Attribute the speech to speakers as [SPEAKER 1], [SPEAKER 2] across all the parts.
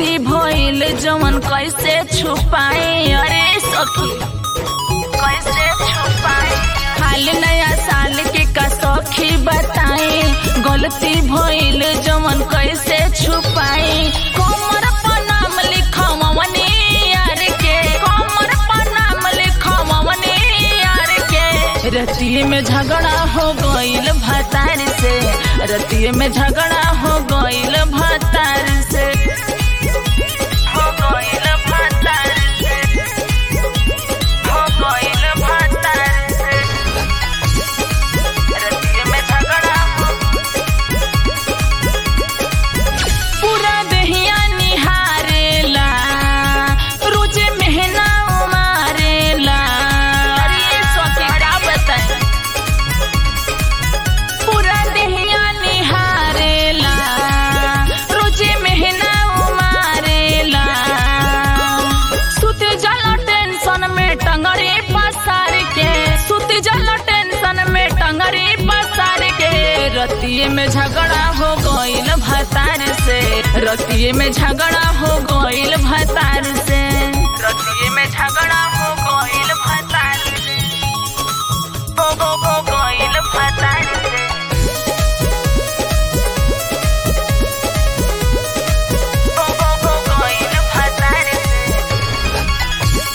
[SPEAKER 1] गलती भइल जवन कैसे छुपाए अरे सखी कैसे छुपाए हाल नया साल के का सखी बताए गलती भइल जवन कैसे छुपाए कमर पर नाम लिखवनी यार के कमर पर नाम लिखवनी यार के रतिये में झगड़ा हो गइल भतार से रतिये में झगड़ा हो गइल भतार से हो गइल भतार से हो गइल भतार से रतिये में झगड़ा हो पूरा दहिया निहारेला रोजे मेहना उमारेला अरे ये सखी का बताएं पूरा दहिया निहारेला रोजे मेहना उमारेला सुत जला टेंशन में टंगरे पसार के सुत जला टेंशन में टंगरे पसार के रतिये में झगड़ा हो गइल भतार से रतिये में झगड़ा हो गइल भतार से रतिये में झगड़ा हो गइल भतार से हो हो हो गइल भतार से हो हो हो गइल भतार से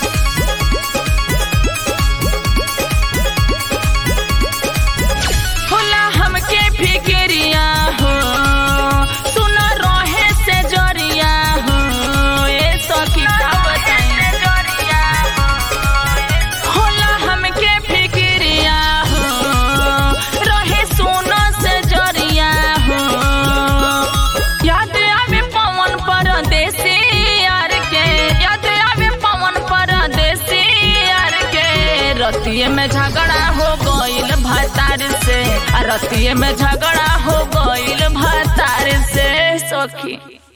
[SPEAKER 1] होला हमके फिक्रिया हो सुन रहे से जरिया हो ए सखी का बताएं होला हमके फिक्रिया हो रहे सुन से जरिया हो याद आवे पवन परदेसी यार के याद आवे पवन परदेसी यार के रतिये में झगड़ा हो गइल भतार से आ रतिये में झगड़ा हो गइल भतार से सखी